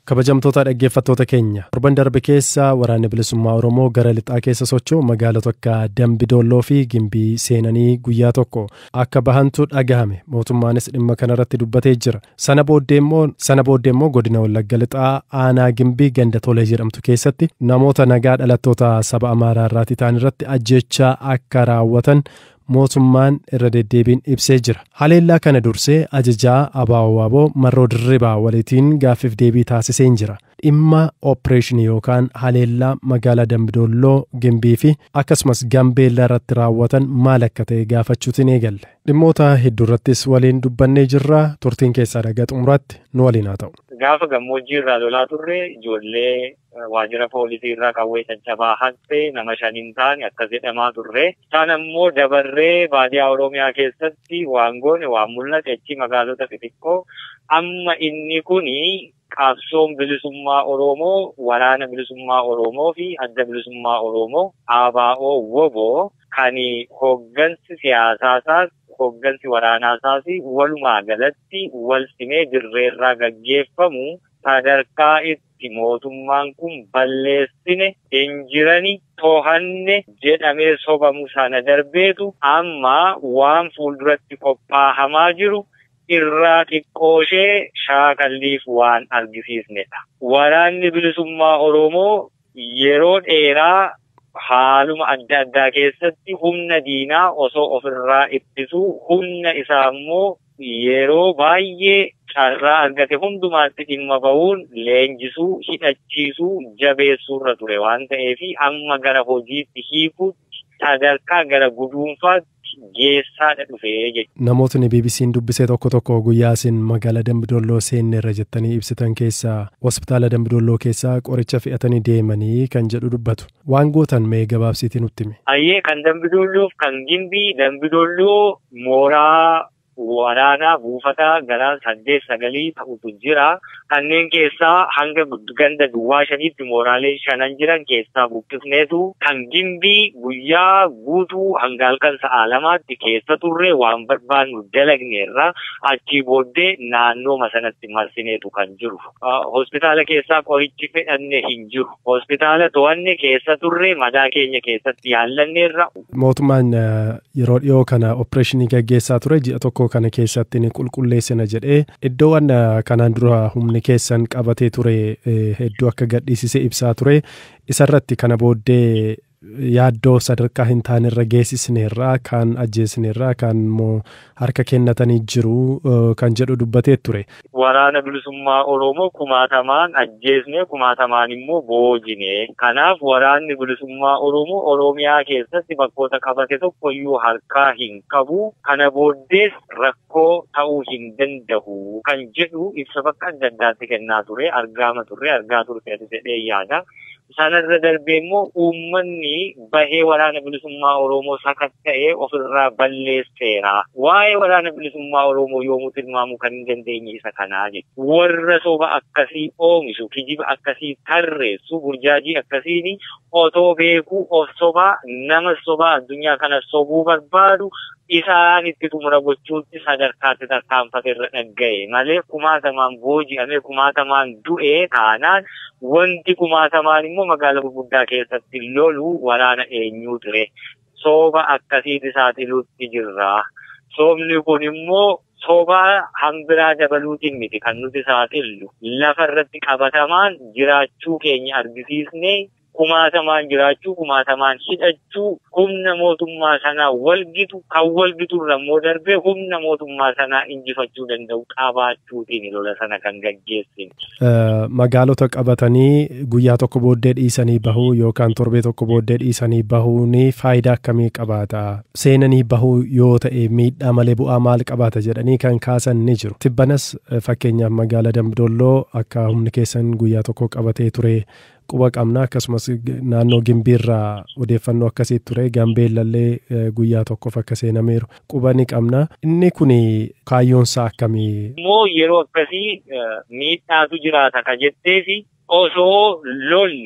Kabajamtoota dhaggeeffattoota keenya torban darbe keessa waraanni bilisummaa Oromoo gara lixaa keessa socho'u magaalota akka Dambidolloo fi Gimbii seenanii guyyaa tokko akka bahantu dhagahame mootummaanis dhimma kanarratti dubbatee jira. Sana booddee immoo godina Wallagga lixaa aanaa Gimbii ganda tolee jedhamtu keessatti namoota nagaa dhalattoota saba Amaaraa irraati ta'an irratti ajjechaa akka raawwatan mootummaan irra deddeebiin ibsee jira. Haleellaa kana dursee ajajaa Abaawaaboo Marroo Dirribaa walitiin gaaffiif deebii taasisee jira. Dhimma oopereeshinii yookaan haleellaa magaalaa Dambidolloo Gimbii fi akkasumas Gambeellaa irratti raawwatan maal akka ta'e gaafachuutiin eegalle. Dhimmoota hedduu irrattis waliin dubbannee jirra. Turtiin keessaa dhagaa xumuraatti nu waliin haa ta'u. Gaafa gammoojjii irraa lolaa turre ijoollee waajjira poolisii irraa qawwee caccabaa haqxe nama shaniin taane akkas jedhamaa turre. Isaan ammoo dabarree baadiyaa Oromiyaa keessatti waan goone waan mul'ate achi magaalota xixiqqoo amma inni kuni qabsoon bilisummaa Oromoo, waraana bilisummaa Oromoo fi adda bilisummaa Oromoo ABO WBO kan hooggansi siyaasaasaas hooggansi waraanaasaas walumaa galatti wal simee dirreerraa gaggeeffamu sadarkaa itti mootummaan kun balleessine hin jirani to'anne jedhamee sobamu sana darbeetu amma waan fuulduratti qophaahamaa jiru irraa xiqqooshee shaakalliif waan argisiisnedha. Waraanni bilisummaa Oromoo yeroo dheeraa haaluma adda addaa keessatti humna diinaa osoo ofirraa ittisuu humna isaa immoo yeroo baay'ee carraa argate hundumaatti dhimma bahuun leenjisuu, hidhachiisuu, jabeessuurra ture waan ta'eef amma gara hojiitti hiikuutti sadarkaa gara guduunfaatti geessaadha dhufee jechuudha. Namootni BBC'n dubbisee tokko tokko guyyaa isin magaalaa Dambidolloo seenne irra jettanii ibsitan keessaa hospitaala Dambidolloo keessaa qoricha fe'atanii deemanii kan jedhu dubbatu. Waan gootan mee gabaabsiitii nutti himi? Ayyee kan Dambidolloof kan Gimbii Dambidolloo mooraa waraanaa buufataa gara saddeet sagalii ta'utu jira. Kanneen keessaa hanga ganda duwwaa shaniitti mooraalee shanan jiran keessaa buqqifneetu kan gimbii guyyaa guutuu hanga halkan sa'a lamaatti keessa turre waan barbaannu dalagneerra achii booddee naannoo sanatti marsineetu kan jiru. Hospitaala keessaa qorichi fedhanne hin jiru. Hospitaala to'anne keessa turre madaa keenya keessatti yaallanneerra. Mootummaan yeroo dhiyoo kana opereeshinii gaggeessaa ture ji'a tokko kana keessatti ni qulqulleessina jedhee iddoowwan kanaan dura humni keessan qabatee ture hedduu akka gadhiisise ibsaa ture isarratti kana booddee yaaddoo sadarkaa hin taanerra geessisneerraa kan ajjeesneerraa kan immoo harka kennatanii jiru kan jedhu dubbatee ture. Waraana bilisummaa Oromoo kumaatamaan ajjeesne kumaatamaan immoo boojine. Kanaaf waraanni bilisummaa Oromoo Oromiyaa keessatti bakkoota qabate tokkoyyuu harkaa hin qabu. Kana booddees rakkoo ta'uu hin danda'u kan jedhu ibsa bakka adda addaatti kennaa ture argaama turre argaa turte jedhee yaada. Sanarra darbee immoo uummanni bahee waraana bilisummaa Oromoo sakatta'ee ofirraa balleesseera. Waa'ee waraana bilisummaa Oromoo yoomuu tilmaamuu kan hin dandeenye isa kanaa jechuudha. Warra soba akkasii oomishu, kijiba akkasii tarreessu, burjaajii akkasiin otoo beekuu of sobaa nama sobaa addunyaa kana sobuu barbaadu isaan itti xumura gochuutti sadarkaatti tarkaanfate irra dhagga'e malee kumaatamaan booji'amee kumaatamaan du'ee taanaan wanti kumaatamaan immoo magaalaa gurguddaa keessatti lolu waraana eenyuu ture. Sooba akkasiiti saaxiluutti jirra. Soobni kun immoo soobaa hanbiraa dabaluutiin miti kan nuti saaxillu. Lafa irratti qabatamaan jiraachuu keenya argisiisnee kumaatamaan jiraachuu kumaatamaan hidhachuu humna mootummaa sanaa walgitu kan walgitu irra immoo darbee humna mootummaa sanaa injifachuu danda'u qabaachuutiin lola sana kan gaggeessine. Magaalota qabatanii guyyaa tokko booddee dhiisanii bahuu yookaan torbee tokko booddee dhiisanii bahuun faayidaa akkamii qabaata? Seenanii bahuu yoo ta'e miidhaa malee bu'aa maal qabaata jedhanii kan kaasan ni jiru. Tibbanas fakkeenyaaf magaalaa Dambidolloo akka humni keessan guyyaa tokko qabatee ture quba qabna akkasumas naannoo gimbiirraa odeeffannoo akkasii ture gambeellallee guyyaa tokkoof akka seenameeru quba ni qabna inni kun kaayyoonsaa akkamii. Immoo yeroo akkasii miidhaatu jiraata ka jetteefi osoo lolli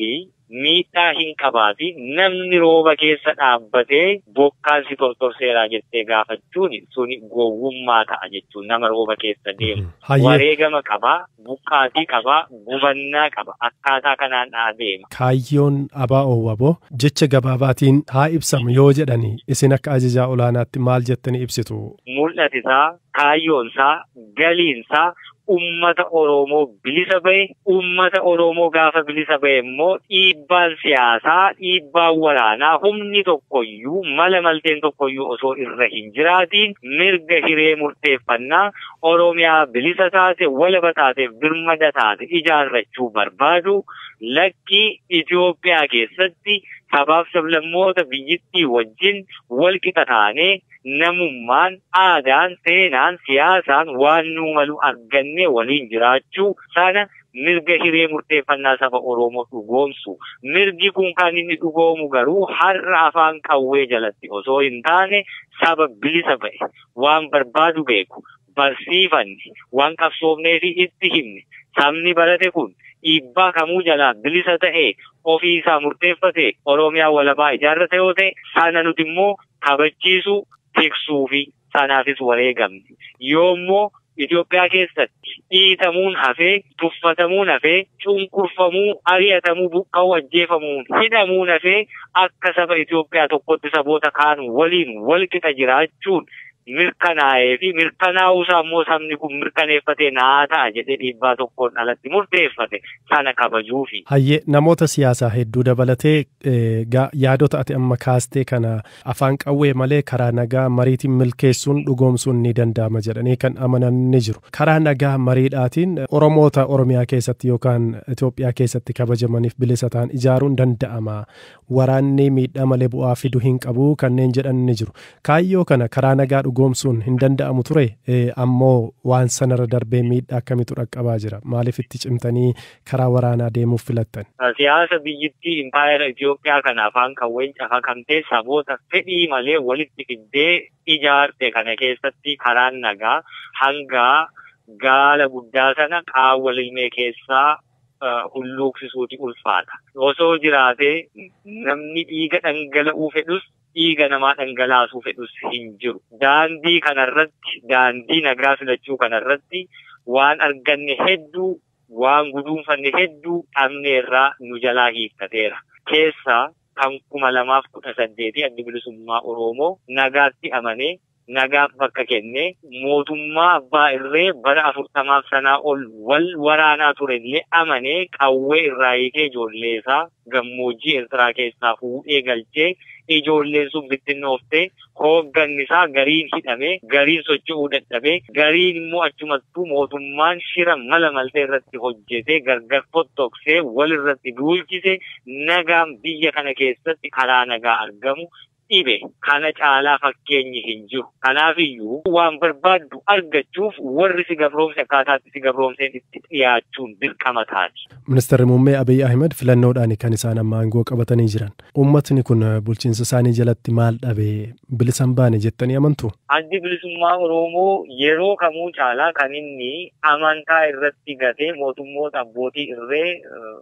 miidhaa hin qabaati namni rooba keessa dhaabbatee bokkaan si tortorseeraa jettee gaafachuun suni gowwummaa ta'a jechuun nama rooba keessa deemu. Wareegama qabaa, buqqaatii qabaa, gubannaa qaba. Akkaataa kanaan adeema. Kaayyoon abaa oowwaboo jecha gabaabaatiin haa ibsamu yoo jedhani isin akka ajajaa olaanaatti maal jettanii ibsitu? Mul'atisaa, kaayyoonsaa, galiinsaa ummata Oromoo bilisa bahe ummata Oromoo gaafa bilisa bahe immoo dhiibbaan siyaasaa dhiibbaan waraanaa humni tokkoyyuu mala malteen tokkoyyuu osoo irra hin jiraatiin mirga hiree murteeffannaa Oromiyaa bilisa taate walaba taateef birmada taate ijaarrachuu barbaadu lakkii Itoophiyaa keessatti sabaaf sablammoota biyyittii wajjin wal qixa taanee namummaan aadaan seenaan siyaasaan waan nuu malu argannee waliin jiraachuu sana mirga hiree murteeffannaa saba Oromoo dhugoomsu. Mirgi kun kan inni dhugoomu garuu har'a afaan qawwee jalatti osoo hin taane saba bilisa ba'e waan barbaadu beeku barsiifanne waan qabsoofnee fi itti himne sabni barate kun dhiibbaa kamuu jalaa bilisa ta'e ofii isaa murteeffate Oromiyaa walabaa ijaarrate yoo ta'e sana nuti immoo kabachiisu tiksuu fi sanaafis wareegamne. Yoommoo Itoophiyaa keessatti dhiitamuun hafee, tuffatamuun hafee, cunqurfamuu, ari'atamuu, buqqa'uu, ajjeefamuun hidhamuun hafee akka saba Itoophiyaa tokkotti saboota kaan waliin wal qixa jiraachuun mirkanaa'ee fi mirkanaa'uusaa immoo sabni kun mirkaneeffatee naa ta'a jedhee dhiibbaa tokkoon alatti murteeffate sana kabajuufi. Hayyee namoota siyaasaa hedduu dabalatee yaadota ati amma kaastee kana afaan qawwee malee karaa nagaa mariitiin milkeessuun dhugoomsuun ni danda'ama jedhanii kan amanan ni jiru. Karaa nagaa mariidhaatiin Oromoota Oromiyaa keessatti yookaan Itoophiyaa keessatti kabajamaniif bilisa ta'an ijaaruun danda'ama. Waraanni miidhaa malee bu'aa fiduu hin qabu kanneen jedhan ni jiru. Kaayyoo kana karaa nagaa dhugoomsuun hin danda'amu ture ammoo waan sanarra darbee miidhaa akkamitu dhaqqabaa jira maaliif itti cimtanii karaa waraanaa deemuuf filattan. Siyaasa biyyittii impaayera Itoophiyaa kana afaan qawween cafakamtee saboota fedhii malee walitti fiddee ijaarte kana keessatti karaan nagaa hanga gaala guddaa sana qaawwa lilmee keessaa hulluuqsisuuti ulfaata. Osoo jiraatee namni dhiiga dhangala'uu fedhus dhiiga namaa dhangalaasuu fedhus hin jiru. Daandii kanarratti daandii nagaa filachuu kanarratti waan arganne hedduu waan guduunfanne hedduu dhabneerraa nu jalaa hiikkateera. Keessaa kan kuma lamaaf kudha saddeetii addi bilisummaa Oromoo nagaatti amanee nagaaf bakka kennee mootummaa abbaa irree bara afurtamaaf sanaa ol wal waraanaa turellee amanee qawwee irraa hiikee ijoollee isaa gammoojjii Eertiraa keessaa fuudhee galchee ijoolleen sun bittinnooftee hoogganni isaa gariin hidhamee gariin socho'uu dadhabee gariin immoo achumattuu mootummaan shira mala maltee irratti hojjetee gargar fottoksee wal irratti duulchise nagaan biyya kana keessatti karaa nagaa argamu dhibe kana caalaa fakkeenyi hin jiru. Kanaafiyyuu waan barbaaddu argachuuf warri si gabroomse akkaataatti si gabroomseen itti dhiyaachuun dirqama taati. Ministeerri Muummee Abiy Ahmed filannoodhaan kan isaan amma aangoo qabatanii jiran. Uummatni kun bulchiinsa isaanii jalatti maal dhabee bilisan baane jettanii amantu? Addi bilisummaa Oromoo yeroo kamuu caalaa kan inni amantaa irratti gatee mootummoota abbootii irree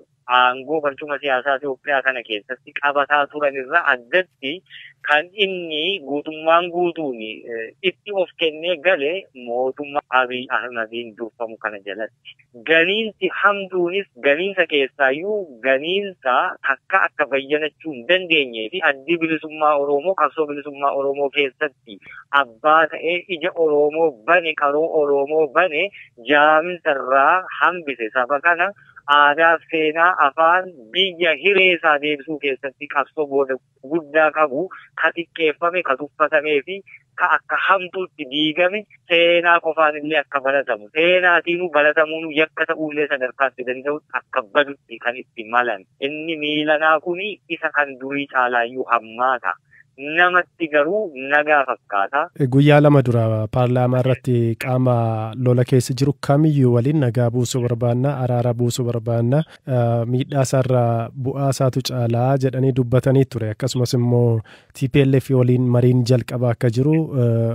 aangoo barcuma siyaasaa Itoophiyaa kana keessatti qabataa turan irraa addatti kan inni guutummaan guutuun itti of kennee gale mootummaa Abiy Ahmediin durfamu kana jalatti. Ganiinsi hamduunis ganiinsa keessaayyuu ganiinsa takka akka bayyanachuu hin dandeenyee fi addi bilisummaa Oromoo qabsoo bilisummaa Oromoo keessatti abbaa ta'ee ija Oromoo bane qaroo Oromoo bane jaaminsarraa hambise saba kana aadaaf seenaa afaan biyya hiree isaa deebisuu keessatti qabsoo booda guddaa qabu ka xiqqeeffame ka tuffatamee fi ka akka hamtuutti diigame seenaa qofaan illee akka baratamu seenaatiinuu baratamuun yakka ta'uullee sadarkaatti danda'u akka badutti kan itti malan inni miilanaa kuni isa kan durii caalaayyuu hammaata. namatti garuu nagaa fakkaata. Guyyaa lama dura paarlaamaa irratti qaama lola keessa jiru kamiyyuu waliin nagaa buusuu barbaanna araara buusuu barbaanna miidhaa isaarraa bu'aa isaatu caalaa jedhanii dubbatanii ture akkasumas immoo TPLF waliin mariin jalqaba akka jiru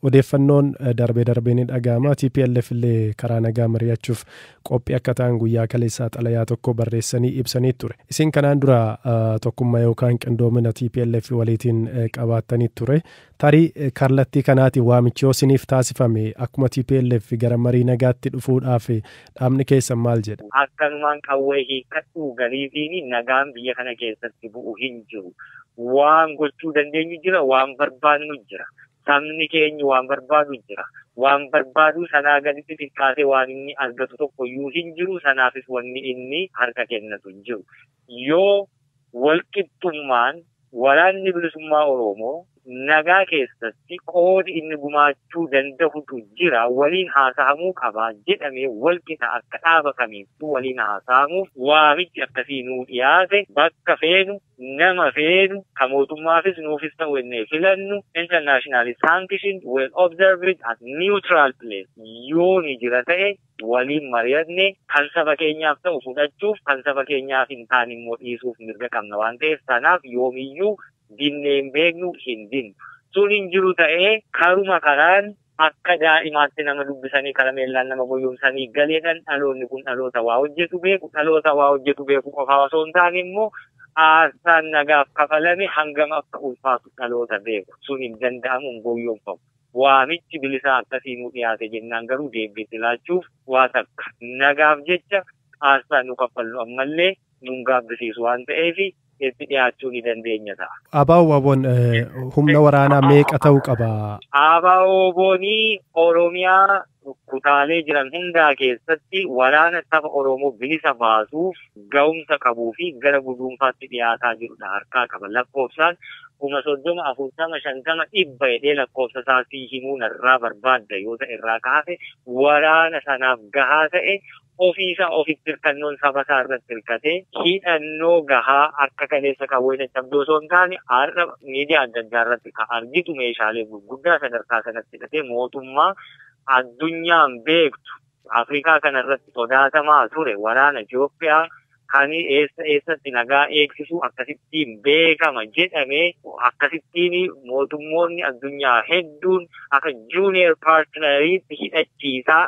odeeffannoon darbee darbee ni dhaga'ama TPLF illee karaa nagaa mari'achuuf qophii akka ta'an guyyaa kaleessaa xalayaa tokko barreessanii ibsanii ture isin kanaan dura tokkummaa yookaan qindoomina TPLF waliitiin qabaattanii ture tarii kallattii kanaatiin waamichi yoo isiniif taasifame akkuma TPLF gara marii nagaatti dhufuudhaaf dhaabni keessan maal jedha. Akkanumaan qawwee hiikkadhuu galiitiin nagaan biyya kana keessatti bu'u hin jiru. Waan gochuu dandeenyu jira, waan barbaadnu jira. Sabni keenya waan barbaadu jira. Waan barbaadu sanaa gaditti xiqqaatee waan inni argatu tokko iyyuu hin jiru. Sanaafis wanni inni harka kennatu hin jiru. Yoo walqixxummaan waraanni bilisummaa Oromoo nagaa keessatti qoodi inni gumaachuu danda'utu jira waliin haasa'amuu qaba jedhamee walqixa akka dhaaba kamiittuu waliin haasa'amuuf waamichi akkasii nuu dhiyaate bakka feenu nama feenu ka mootummaafis nuufis ta'u innee filannu internationally sanctioned well observed at neutral place yoo ni jira ta'e waliin mari'anne kan saba keenyaaf ta'u fudhachuuf kan saba keenyaaf hin taane immoo dhiisuuf mirga qabna waan ta'eef sanaaf yoomiyyuu dinnee hin beeknu hin dinnu. Sun hin jiru ta'ee karuma karaan akka daa'imaatti nama dubbisanii karameellaan nama boyyomsanii galeedhaan dhaloonni kun dhaloota waa hojjetu beeku dhaloota waa hojjetu beeku qofaa osoo hin taane immoo aarsaan nagaaf kafalame hangam akka ulfaatu dhaloota beeku sun hin danda'amu hin boyyomfamu. Waamichi bilisaa akkasii nu dhiyaate jennaan garuu deebiitti laachuuf waa takka nagaaf jecha aarsaa nu kaffallu ammallee nun gaabbisiisu waan ta'eef itti dhiyaachuu ni dandeenya ta'a. Abaa Waboon humna waraanaa meeqa ta'uu qaba? Abaa Waboonii Oromiyaa kutaalee jiran hundaa keessatti waraana saba Oromoo bilisa baasuuf ga'umsa qabuu fi gara guduunfaatti dhiyaataa jirudha harkaa qaba. Lakkoofsaan kuma soddoma afurtama shantama dhibba jedhee lakkoofsa isaatii himuu narraa barbaadda yoo ta'e irraa kaase waraana sanaaf gahaa ta'e ofiisaa ofitti hirkannoon saba isaa irratti hirkatee hidhannoo gahaa akka kaleessa qawwee caccabdoo osoo hin taane har'a miidiyaa adda addaa irratti kan argitu meeshaalee gurguddaa sadarkaa sanatti hidhatee mootummaa addunyaan beektu Afrikaa kana irratti sodaatamaa ture waraana Itoophiyaa kan eessa eessatti nagaa eegsisu akkasittiin beekama jedhamee akkasittiin mootummoonni addunyaa hedduun akka juuniyer paartinariitti hidhachiisaa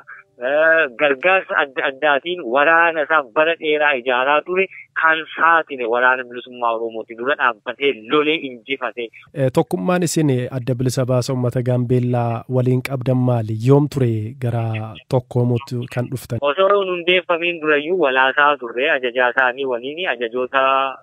gargaarsa adda addaatiin waraana isaa bara dheeraa ijaaraa ture kan saaxile waraana bilisummaa Oromooti dura dhaabbatee lolee injifate. Tokkummaan isin adda bilisa baasa uummata Gaambeellaa waliin qabdan maali? Yoom ture gara tokkoomutti kan dhuftan? Osoo hin hundeeffamiin durayyuu walaasaa turre ajajaa isaanii waliin ajajoota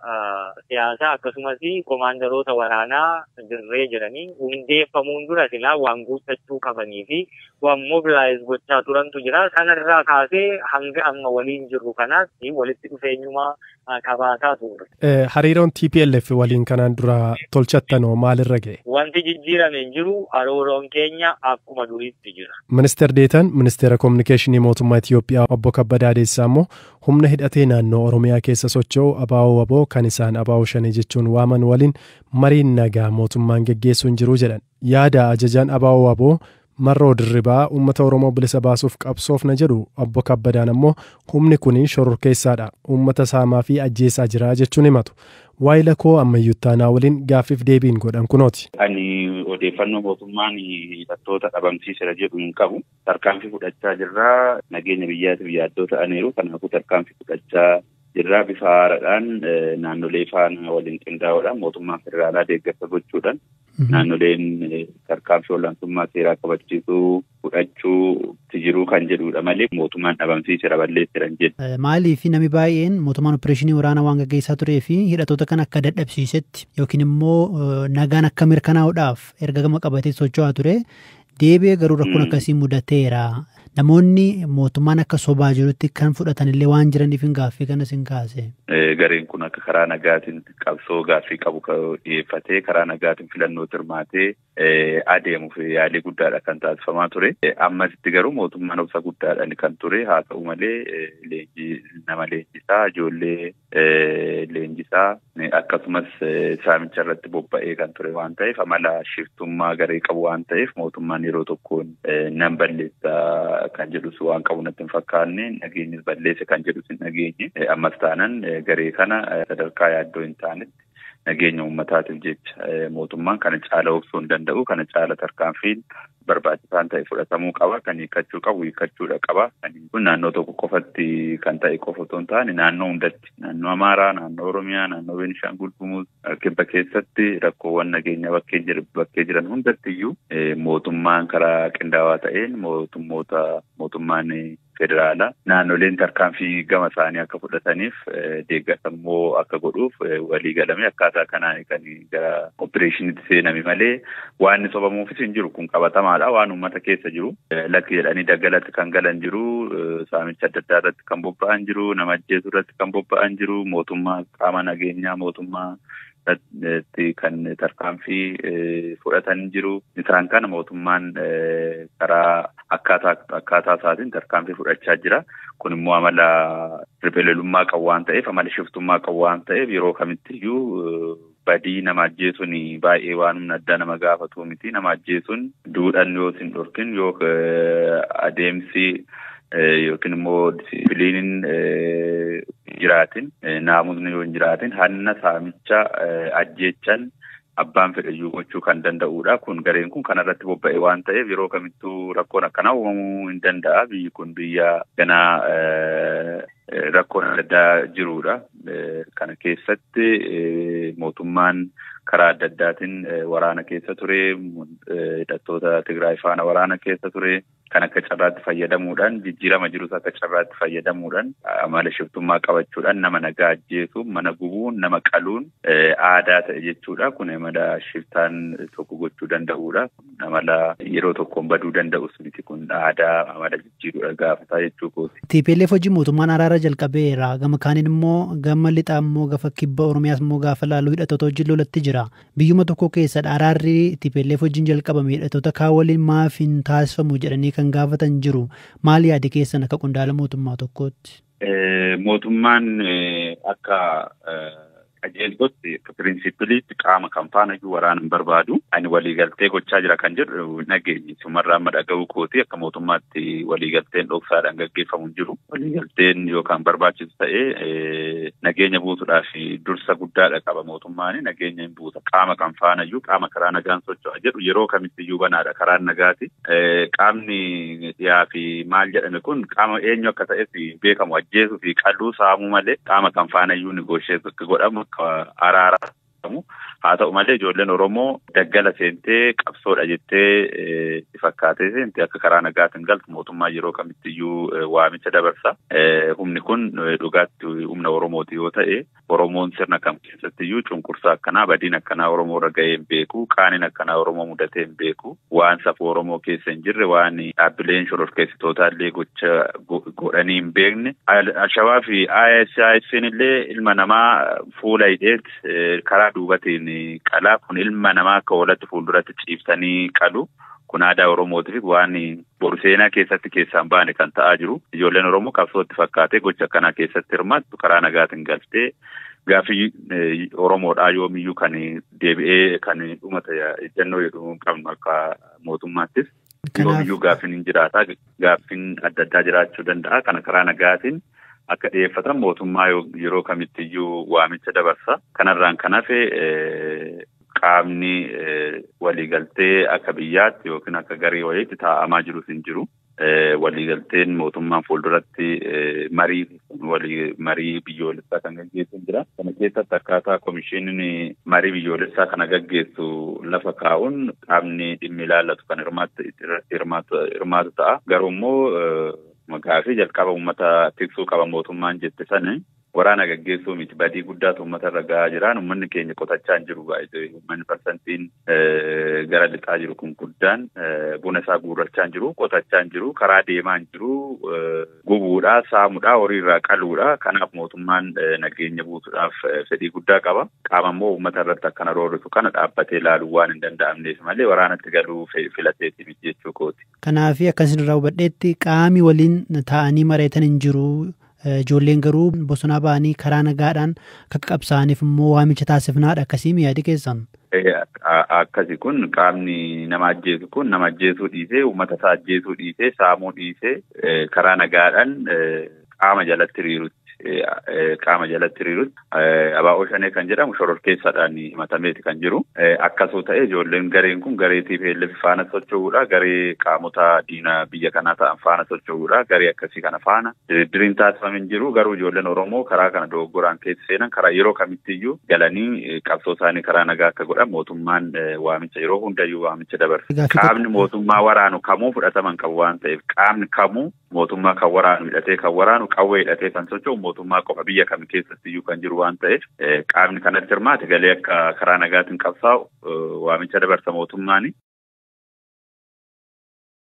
siyaasaa akkasumas komaandaroota waraanaa dirree jiranii hundeeffamuun dura silaa waan guuttachuu qabanii fi waan mobilaayiz gochaa turantu jira. Sanarraa kaasee hanga amma waliin jirru kanaatti walitti dhufeenyumaa qabaataa turre. Hariiroon TPLF waliin kanaan dura tolchattanoo maalirra ga'e? Wanti jijjiirame hin jiru hariiroon keenya akkuma duriitti jira. Ministeer Deetan Ministeera Kominikeeshinii Mootummaa Itiyoophiyaa obbo Kabbadaa Deessaa immoo humna hidhatee naannoo Oromiyaa keessa socho'u abaa'oo waboo kan isaan abaa'oo shanii jechuun waaman waliin mariin nagaa mootummaan geggeessuu hin jiru jedhan. Yaada ajajaan abaa'oo waboo marroo dirribaa uummata oromoo bilisa baasuuf qabsoofna jedhu obbo kabbadaan ammoo humni kun shororkeessaadha uummata saamaa fi ajjeesaa jira jechuun himatu waayila koo ammayyuttaanaa waliin gaaffiif deebiin godhan kunooti. Ani odeeffannoo mootummaan hidhattoota dhabamsiisera jedhu hin qabu. Tarkaanfii fudhachaa jirraa nageenya biyyaatiif yaaddoo ta'aniiru kanaafuu tarkaanfii fudhachaa jirraa bifa haaraadhaan naannolee faana waliin qindaa'uudhaan mootummaa federaalaa deeggarsa gochuudhaan naannoleen tarkaanfii olaantummaa seeraa kabachiisuu fudhachuutti jiruu kan jedhudha malee mootummaan dhabamsiisera balleessiran jedhu. Maaliif namni baay'een mootummaan opereeshinii waraanaa waan gaggeessaa turee fi hidhattoota kan akka dadhabsiisetti yookiin immoo nagaan akka mirkanaa'uudhaaf erga gama qabatee socho'aa ture deebi'ee garuu rakkoon akkasii mudateera. Namoonni mootummaan akka sobaa jirutti kan fudhatanillee waan jiraniif hin gaaffii kanas hin kaase. Gareen kun akka karaa nagaatiin qabsoo gaaffii qabu dhiyeeffatee karaa nagaatiin filannoo hirmaatee adeemuuf yaalii guddaadha kan taasifamaa ture. Ammasitti garuu mootummaan obsa guddaadhaan kan ture haa ta'u malee leenjii nama leenjisaa ijoollee leenjisaa akkasumas saamicha irratti bobba'ee kan ture waan ta'eef amala shiftummaa garee qabu waan ta'eef mootummaan yeroo tokkoon nan balleessa kan jedhus waan qabu natti hin fakkaanne nageenyis balleesse kan jedhus hin dhageenye ammas taanan garee kana sadarkaa yaaddoo hin taanetti nageenya uummataatiif jecha mootummaan kana caala obsuu hin danda'u kana caala tarkaanfiin barbaachisaan ta'e fudhatamuu qaba kan hiikkachuu qabu hiikkachuudha qaba kun naannoo tokko qofatti kan ta'e qofa otoo hin taane naannoo hundatti naannoo amaaraa naannoo oromiyaa naannoo beenishaangul gumuz kibba keessatti rakkoowwan nageenya bakkee jiran hundatti iyyuu mootummaan karaa qindaawaa ta'een mootummoota mootummaan federaalaa naannoleen tarkaanfii gama isaanii akka fudhataniif deeggarsammoo akka godhuuf walii galame akkaataa kanaan kan gara opereeshiniitti seename malee waan sobamuufis hin jiru kun qabatamaadha waan uummata keessa jiru lakki jedhanii daggalatti kan galan jiru saamicha adda addaa irratti kan bobba'an jiru nama ajjeesuu irratti kan bobba'an jiru mootummaa qaama nageenyaa mootummaa kan tarkaanfii fudhatan jiru isaan kana mootummaan karaa akkaataa akkaataa isaatiin tarkaanfii fudhachaa jira kun immoo amala ripheleelummaa qabu waan ta'eef amala shiftummaa qabu waan ta'eef yeroo kamittiyyuu badii nama ajjeesuun baay'ee waan humna addaa nama gaafatu miti nama ajjeesuun duudhan yoo hin dhorkin yoo adeemsi yookiin immoo disiipiliiniin jiraatin naamusni yoo hin jiraatin hanna saamicha ajjeechan abbaan fedhayyuu gochuu kan danda'udha. Kun gareen kun kanarratti bobba'e waan ta'eef yeroo kamittuu rakkoon akkanaa uumamuu hin danda'a. Biyyi kun biyya ganaa rakkoon adda addaa jirudha. Kana keessatti mootummaan karaa adda addaatiin waraana keessa ture, hidhattoota Tigraay faana waraana keessa ture. Kan akka carraatti fayyadamuudhaan jijjiirama jirus akka carraatti fayyadamuudhaan amala shiftummaa qabachuudhaan nama nagaa ajjeesuun mana gubuun nama qaluun aadaa ta'e jechuudha. Kun amala shiftaan tokko gochuu danda'udha. Amala yeroo tokkoon baduu danda'us miti kun aadaa amala jijjiirudha gaafataa jechuu kooti. TPLF hojii mootummaan araara jalqabeera. Gama kaaniin immoo gama lixaa immoo gafa kibba Oromiyaas immoo gaafa laaluu hidhattoota wajjin lolatti jira. Biyyuma tokko keessadha araarri TPLF wajjin jalqabame hidhattoota kaa waliin maaf hin taasifamu jedhanii kan gaafatan jiru. Maal yaadi keessan akka qondaala mootummaa tokkootti? Mootummaan akka qajeeltotti akka pirinsipiliitti qaama kan faana iyyuu waraana hin barbaadu. Ani waliigaltee gochaa jira kan jedhu nageenyi sumarraa amma dhaga'uu kooti akka mootummaatti waliigalteen dhoksaadhaan gaggeeffamu hin jiru. Waliigalteen yookaan barbaachisu ta'ee nageenya buusuudhaaf dursa guddaadha qaba mootummaan nageenya hin buusa. Qaama kan faana iyyuu qaama karaa nagaan socho'a jedhu yeroo kamitti iyyuu banaadha karaan nagaati. Qaamni dhiyaa fi maal jedhame kun qaama eenyu akka ta'es beekamu ajjeesuu fi qalluu saamuu malee qaama kan faana iyyuu nigoosheetu akka godhamu akka araara haa ta'u malee ijoolleen Oromoo daggala seentee qabsoodha jettee itti fakkaatee seente akka karaa nagaatiin galtu mootummaa yeroo kamittiyyuu waamicha dabarsa. Humni kun dhugaatti humna Oromooti yoo ta'e Oromoon sirna kam keessattiyyuu cunqursaa akkanaa badiin akkanaa Oromoo irra ga'ee hin beeku qaaniin akkanaa Oromoo mudatee hin beeku waan safuu Oromoo keessa hin jirre waan dhaabbileen shororkeessitootaa illee gocha godhanii hin beekne. Alshabaa fi ISIS'n illee ilma namaa fuula hidheet karaa duubatiin qalaa kun ilma namaa akka walatti fuulduratti ciibsanii qalu. Kun aadaa Oromootiif waan boru seenaa keessatti keessaan baane kan ta'aa jiru. Ijoolleen Oromoo qabsootti fakkaatee gocha akkanaa keessatti hirmaattu karaa nagaatiin galtee gaaffii Oromoodhaa yoomiyyuu kan deebi'ee kan dhumata ejjennoo jedhu qabnu akka mootummaattis. Yoomiyyuu gaaffiin hin jiraata. Gaaffiin adda addaa jiraachuu danda'a. Kana karaa nagaatiin akka dhiyeeffatan mootummaa yeroo kamittiyyuu waamicha dabarsa. Kanarraan kan hafe qaamni waliigaltee akka biyyaatti yookiin akka garee wayiitti taa'amaa jirus hin jiru. Waliigalteen mootummaan fuulduratti marii marii biyyoolessaa kan gaggeessu jira. Kana keessatti akkaataa komishiiniin marii biyyoolessaa kana gaggeessu lafa kaa'uun qaamni dhimmi ilaallatu kan hirmaatu ta'a. Garuu immoo maqaa fi jalqaba uummata tiksuu qaba mootummaan jette sana waraana gaggeessuu miti badii guddaatu uummata irra gahaa jiraan uummanni keenya qotachaa hin jiru baay'ee uummanni parsantiin gara lixaa jiru kun guddaan buna isaa guurrachaa hin jiru qotachaa hin jiru karaa deemaa hin jiru gubuudhaa saamuudhaa horiirraa qaluudha kanaaf mootummaan nageenya buusuudhaaf fedhii guddaa qaba qaama immoo uummata irratti akkana roorrisu kana dhaabbatee ilaaluu waan hin danda'amneef malee waraanatti galuu filateeti miti jechuu kooti. Kanaaf akkasii irraa hubadheetti qaami waliin taa'anii mareetan hin jiru. Ijoolleen garuu bosonaa ba'anii karaa nagaadhaan akka qabsaa'aniif immoo waamicha taasifnaadha akkasii yaadi keessan. Akkasi kun qaamni nama ajjeesu kun nama ajjeesuu dhiisee uummata isaa ajjeesuu dhiisee saamuu dhiisee karaa nagaadhaan qaama jalatti hiriirutti qaama jalatti hiriirutti abaa'oo shanee kan jedhamu shororkeessaadhaan himatameeti kan jiru. Akkasoo ta'e ijoolleen gareen kun garee TPLF faana socho'uudha. Garee qaamota diinaa biyya kanaa ta'an faana socho'uudha. Garee akkasii kana faana diriiriin taasifame hin jiru. Garuu ijoolleen Oromoo karaa kana dogoggoraan keessa seenan karaa yeroo kamittiyyuu galanii qabsoo isaanii karaa nagaa akka godhan mootummaan waamicha yeroo hundayyuu waamicha dabarsa. Qaamni mootummaa waraanu kamuu fudhataman qabu waan ta'eef qaamni kamuu mootummaa kan waraanu hidhatee kan waraanu qawwee hidhatee kan socho'u mootummaa qofa biyya kam keessattiyyuu kan jiru waan ta'eef qaamni kanatti hirmaate galee akka karaa nagaatiin qabsaa'u waamicha dabarsa mootummaani.